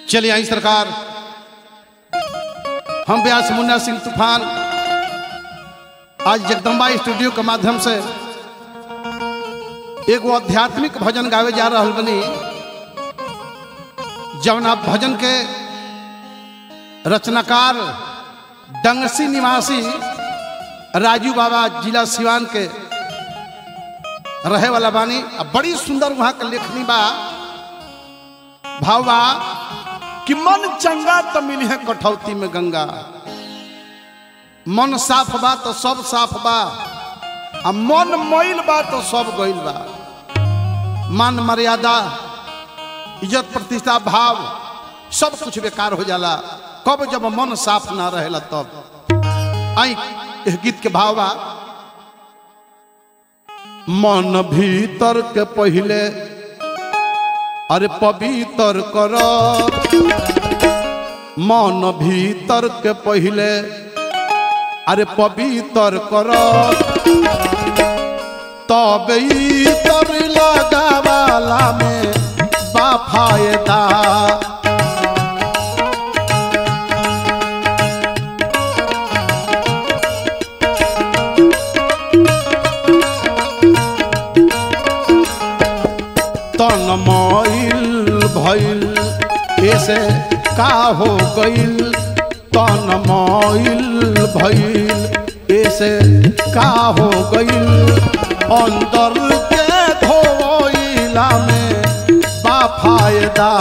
चलिए आई सरकार हम व्यास मुन्ना सिंह तूफान आज जगदम्बा स्टूडियो के माध्यम से एगो आध्यात्मिक भजन गावे जा रहा बनी जौन आप भजन के रचनाकार डंगसी निवासी राजू बाबा जिला सिवान के रहे वाला बानी अब बड़ी सुंदर वहां के लेखनी बा भाव बा कि मन चंगा तो मिली है कठौती में गंगा मन साफ बा तो सब साफ बा आ मन मैल बा तो सब गइल बा मान मर्यादा इज्जत प्रतिष्ठा भाव सब कुछ बेकार हो जाला कब जब मन साफ ना रहेला तब आई एह गीत के भाव बा मन भीतर के पहले अरे पवित्र कर मन भीतर के पहले अरे पवित्र कर तब तर लगावाला में बा फायदा तन मईल भइल ऐसे का हो गइल तन मईल भइल ऐसे का हो गइल अंदर के धोइला में बा फायदा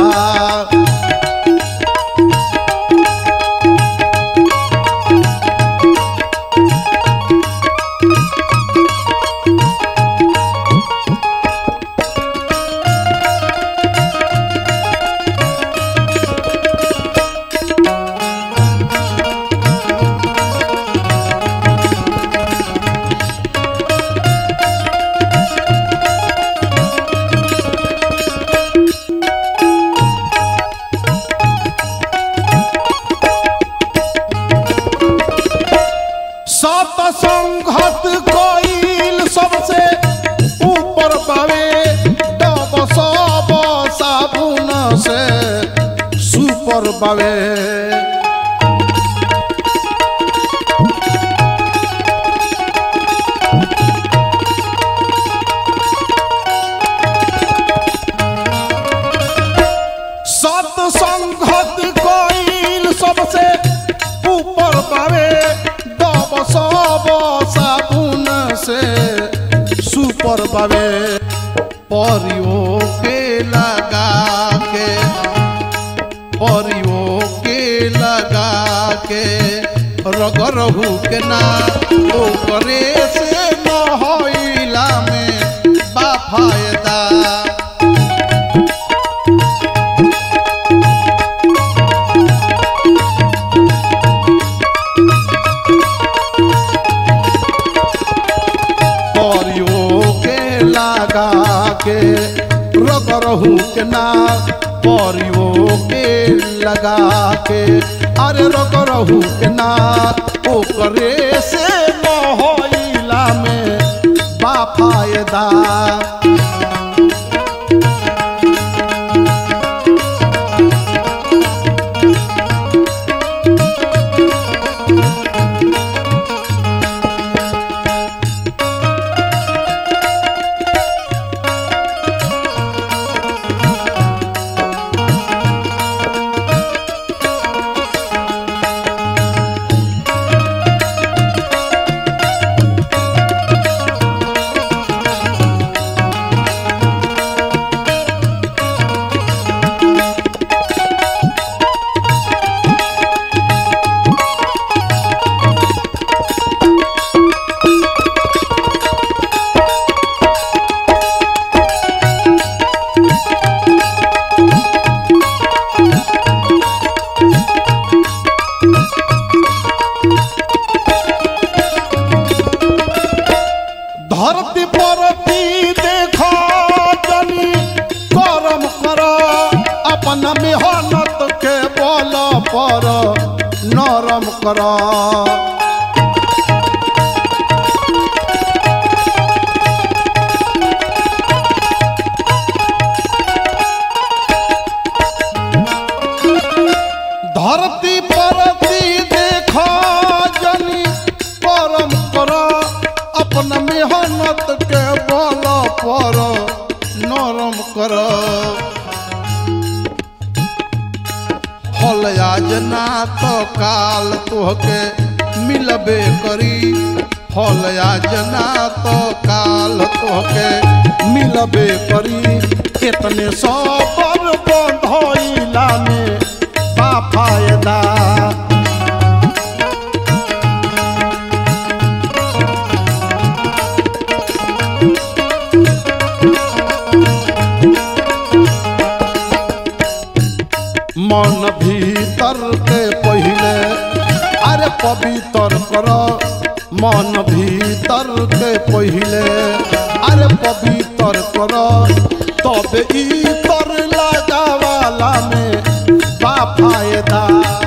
सत संघत कोइल सबसे ऊपर पावे डब सब साबुन से सुपर पावे सत संघत कोइल सबसे ऊपर पावे डब सब साबुन से सुपर पावे परियो के लगा के परियो के लगा के रगरहू के ना ओकरे से नहइला में बा फायदा परियो के लगा के रगरहू के ना परियो के लगा के अरे रगरहू के ना ओकरे से मोहइला में बा फायदा धरती परती देखो जनी करम कर अपन मेहनत के बल पर नरम कर धरती परती देखो जनी परम कर अपन मेहनत के बल पर नरम कर हल आज ना तो काल तोहके मिलबे करी हल आज ना तो काल तोहके मिलबे करी कितने सबर बंधइला में बा फायदा मन भीतर के पहले अरे पवित्र कर मन भीतर के पहले अरे पवित्र कर तब इतर लगावाला में बा फायदा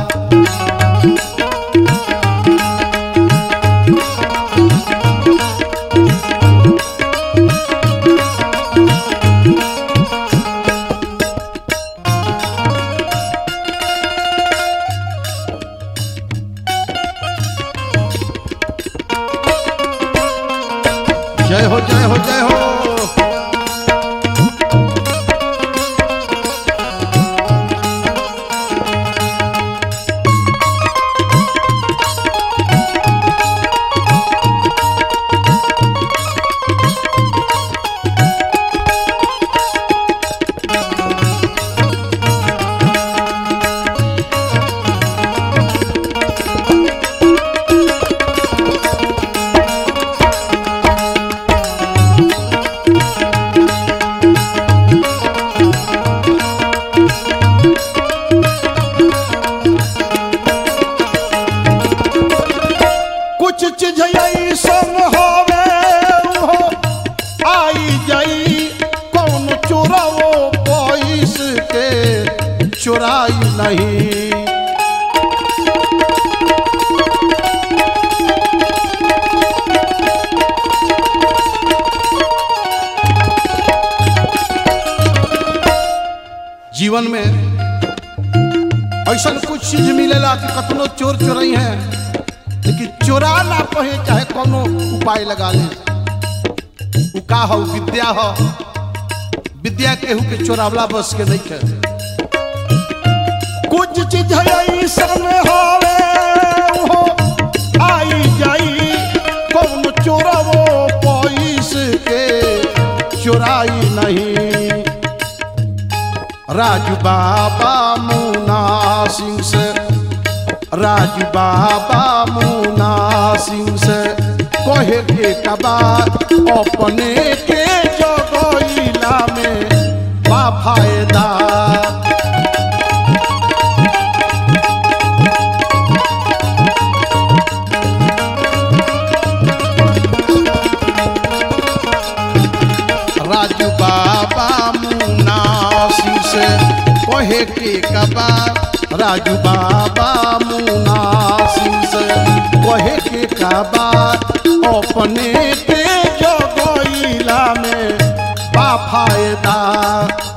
जय हो जय हो जय हो कुछ चीज ऐसन होवे हो आई जाई कौन चोरावो पैस के चुराई नहीं जीवन में ऐसा कुछ चीज मिलेला कि कतनो चोर चोरई है लेकिन चोरा ना पहे चाहे कोनो उपाय लगा ले उ का हो विद्या हो विद्या केहू के चोरावला बस के नहीं है कुछ चीज ऐसन होवे हो आई जाई कौन चोरवो पैस के चुराई नहीं राजू बाबा मुना सिंह से राजू बाबा मुना सिंह से कहे के कबा अपने के जगैला में बा फायदा राजू बाबा मुना सिंह से कहे के कबा राजू बाबा मुना सिंह से कहे के कबा अपने पे जगैला में बा फायदा